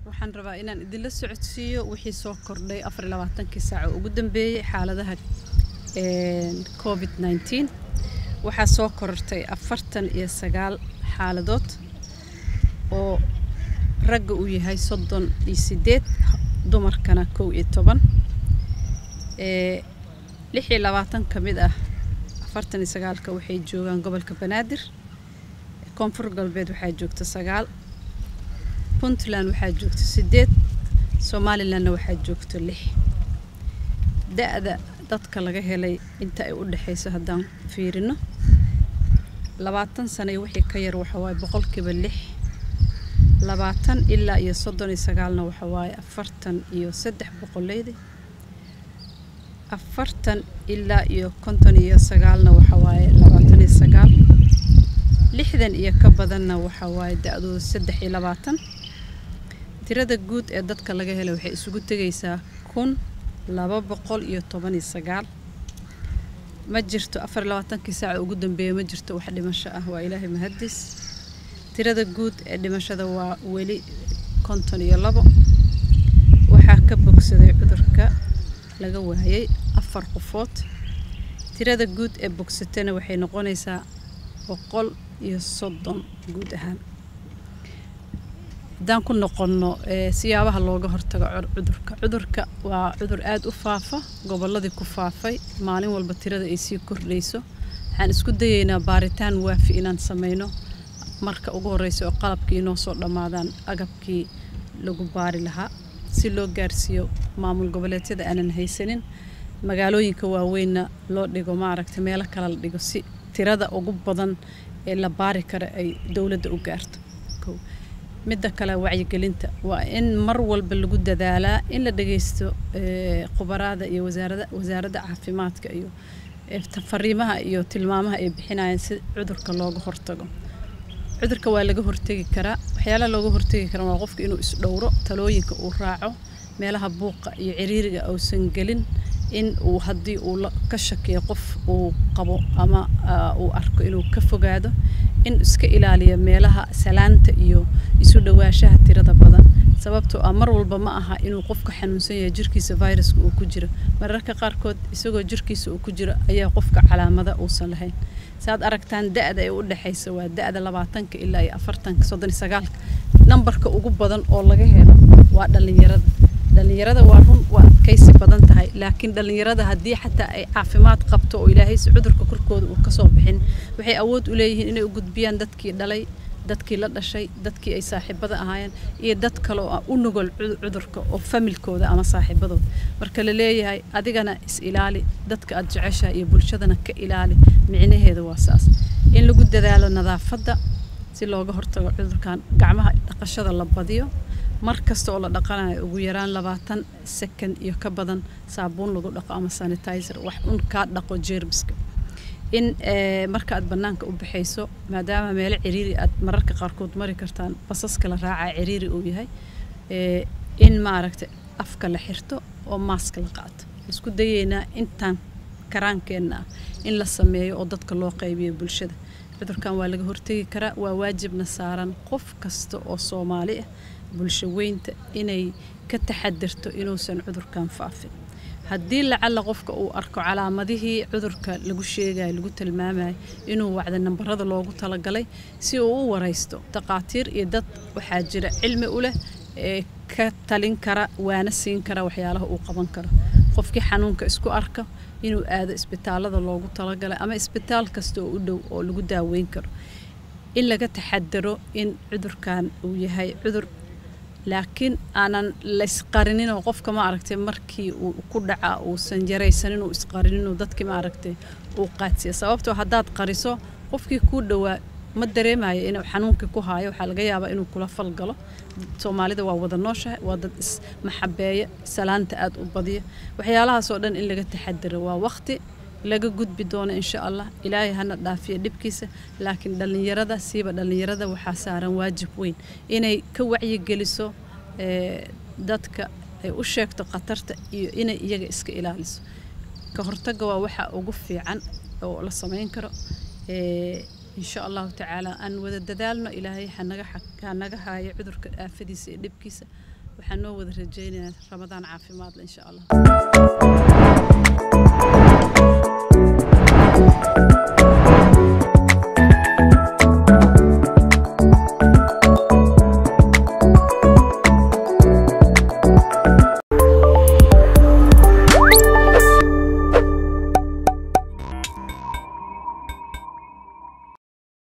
waxaan rabaa inaan idinla socodsiiyo wixii soo kordhay afar iyo labaatankii saaco ugu dambeeyey xaaladaha covid 19 waxaa soo korortay afartan iyo sagaal xaaladood oo ragga uu yahay soddon iyo sideed dumarkana kow iyo toban lix iyo labaatan ka mid ah afartan iyo sagaalka waxay joogaan gobolka banaadir koonfur galbeed waxaa joogta sagaal puntland waxaa joogta sideed somalilandna waxaa joogta lix da-da dadka laga helay inta ay u dhexayso haddaan fiirino labaatan sano iyo wixii ka yar waxa waaye boqolkiiba lix labaatan ilaa iyo soddon iyo sagaalna waxa waaye afartan iyo saddex boqoleydi afartan ilaa iyo konton iyo sagaalna waxa waaye labaatan iyo sagaal lixdan iyo ka badanna waxa waaye da-dooda saddex iyo labaatan tirada guud ee dadka laga helay waxay isugu tegaysaa kun laba boqol iyo toban iyo sagaal ma jirto afar iyo labaatankii saaca ugu dambeeya ma jirto wax dhimasho ah waa ilaahay mahadis tirada guud ee dhimashada waa weli konton iyo labo waxaa ka bogsaday cudurka laga waayay afar qofood tirada guud ee bogsatana waxay noqonaysaa boqol iyo soddon guud ahaan haddaan ku noqonno siyaabaha looga hortago cudurka cudurka waa cudur aada u faafa gobolladii ku faafay maalin walba tirada ay sii kordhayso waxaan isku dayeynaa baaritaan waafi inaan sameyno marka ugu horreysa oo qalabkii inoo soo dhammaadaan agabkii lagu baari lahaa si loo gaarsiiyo maamul goboleedyada aanan haysanin magaalooyinka waaweynna loo dhigo maaragta meelo kale la dhigo si tirada ugu badan ee la baari kara ay dowladda u gaarto midda kale wacyigelinta waa in mar walba lagu dadaalaa in la dhageysto khubaraada iyo wasaarada wasaaradda caafimaadka iyo fariimaha iyo tilmaamaha ay bixinayaan si cudurka looga hortago cudurka waa laga hortegi karaa waxyaalaha looga hortegi karaa waa qofka inuu isdhowro talooyinka uu raaco meelaha buuqa iyo ciriiriga uusan gelin in uu haddii uu ka shakiyo qof uu qabo ama uu arko inuu ka fogaado in iska ilaaliyo meelaha salaanta iyo isu dhawaashaha tirada badan sababtoo ah mar walba ma aha inuu qofka xanuunsan yahay jirkiisa viruska uu ku jiro mararka qaarkood isagoo jirkiisa uu ku jiro ayaa qofka calaamada uusan lahayn saad aragtaan da-da ee u dhexaysa waa da-da labaatanka ilaa iyo afartanka soddon iyo sagaalka nambarka ugu badan oo laga helo waa dhallinyarada dhallinyarada waa run waa adkaysi badan tahay laakiin dhallinyarada haddii xataa ay caafimaad qabto oo ilaahayse cudurka korkooda uu kasoo bixin waxay awood u leeyihiin inay u gudbiyaan dadkii dhalay dadkii la dhashay dadkii ay saaxiibada ahaayeen iyo dad kale oo u nugol cudurka oo familkooda ama saaxiibadooda marka la leeyahay adigana is ilaali dadka aad jeceshahay iyo bulshadana ka ilaali micnaheeda waa saas in lagu dadaalo nadaafadda si looga hortago cudurkan gacmaha dhaqashada la badiyo mar kasta oo la dhaqanayo ugu yaraan labaatan second iyo ka badan saabuun lagu dhaqo ama sanitizer wax un kaa dhaqo jeermiska in marka aad bannaanka u baxayso maadaama meelo ciriiri aad mararka qaarkood mari kartaan basaska la raacaa ciriiri uu yahay in maaragtay afka la xirto oo maaska la qaato isku dayeynaa intaan karaankeenna ah in la sameeyo oo dadka loo qaybiyo bulshada cudurkan waa laga hortegi karaa waa waajibna saaran qof kasta oo soomaali ah bulsho weynta inay ka taxadirto inuusan cudurkan faafin haddii lacalla qofka uu arko calaamadihii cudurka lagu sheegayo lagu tilmaamayo inuu wacda nambarada loogu talagalay si uu u waraysto takhaatiir iyo dad waxaa jira cilmi u leh ee ka talin kara waana siin kara waxyaalaha uu qaban karo qofkii xanuunka isku arka inuu aado isbitaalada loogu talagalay ama isbitaal kasta oo u dhow oo lagu daaweyn karo in laga taxadaro in cudurkan uu yahay cudur laakiin aanan laysqarinin oo qofka ma aragtay markii uu ku dhaca uusan yaraysanin uu isqarinin oo dadkii ma aragtay uu qaadsiya sababtoo haddaad qariso qofkii kuu dhowaa ma dareemayo inuu xanuunkii ku haayo waxaa laga yaabaa inuu kula falgalo soomaalida waa wada nooshahay waa dad ismaxabeeya salaanta aad u badiya waxyaalahaasoo dhan in laga taxadaro waa waqti laga gudbi doono insha allah ilaahay hana dhaafiyo dhibkiisa laakiin dhallinyarada siiba dhallinyarada waxaa saaran waajib weyn inay ka wacyigeliso dadka ay u sheegto khatarta iyo inay iyaga iska ilaaliso ka hortagga waa waxa ugu fiican oo la samayn karo insha allahu tacaala aan wada dadaalno ilaahay hanaga hanaga haayo cudurka aafadiisa iyo dhibkiisa waxaan noo wada rajaynayaa ramadaan caafimaadle insha allah